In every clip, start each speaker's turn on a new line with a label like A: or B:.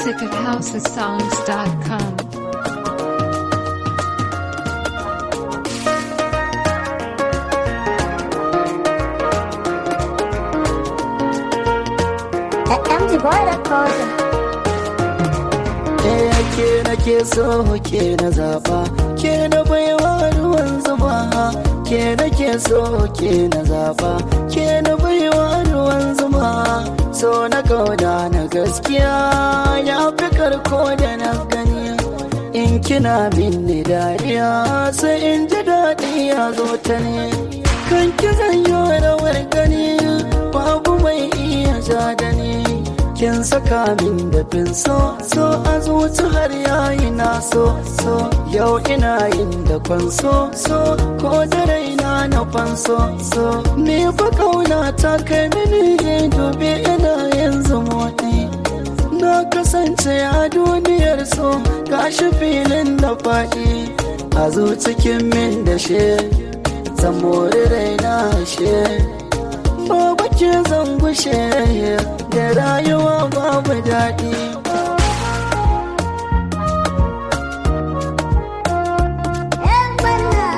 A: music at housesongs.com.
B: MG Boy Recorder.
C: Ɗaya ke nake so ke na zaɓa ke na baiwa ruwan zuma ke nake so ke na zaɓa ke na baiwa ruwan zuma so na kauda na gaskiya ya fi karko da na gani in kina minni dariya sai in ji daɗi ya zo ta ne kan ki zanyo rawar gani babu mai iya ja da ni kin saka min da fin so so a zuci har yayi na so so yau ina yin da kwanso so ko da raina na fanso so ni fa kauna ta kai mini dubi ina yanzu motsi na kasance a duniyar so gashi filin da faɗi a zucikin min da she zan mori raina she babu ke zan gushe da rayuwa babu daɗi
B: ‘Yan banna.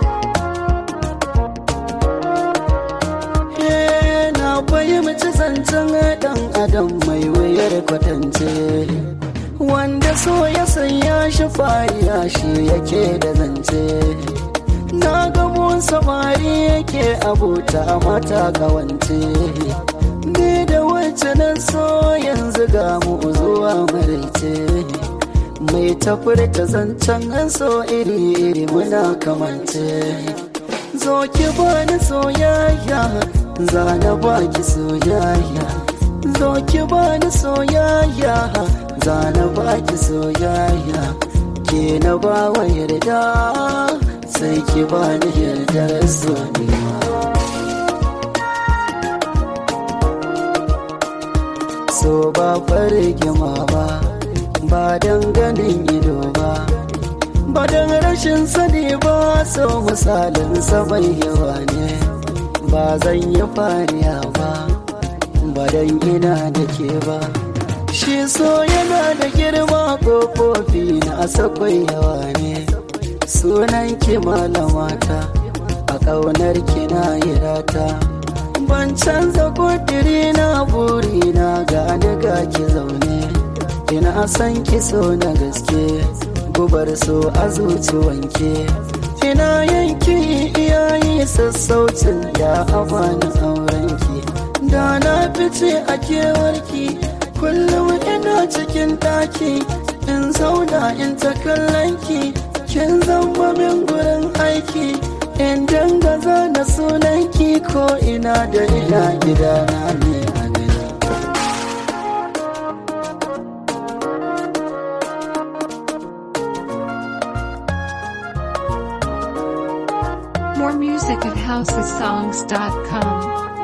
C: Eh, na fahimci zancen ɗan adam mai wuyar kwatance wanda so ya sanya shi fariya shi yake da zance na gamo samari yake abota mata kawance ni da wacce na so yanzu ga mu zuwa maraice mai tafurta zancen an so iri-iri muna kamance zo ki bani soyayya za na baki soyayya zo ki bani soyayya za na baki soyayya ke na ba wa yarda sai ki bani yardar soyayya so ba fargima ba ba don ganin ido ba ba don rashin sani ba so misalin mai yawa ne ba zan yi fariya ba ba don ina da ke ba shi so yana da girma kofofi na sakwai yawa ne sunan ki malamata a ƙaunar ki na yi rata ban canza kudiri na buri na gani ga ki zaune ina san ki so na gaske gubar so a zuci wanke ina yanki iyayi sassaucin da a bani aurenki da na fice a kewarki kullum ina cikin daki in zauna in ta kallonki kin zama min gurin aiki in danga zana sunanki ko ina da ina gidana ne a gani
A: More music at housesongs.com.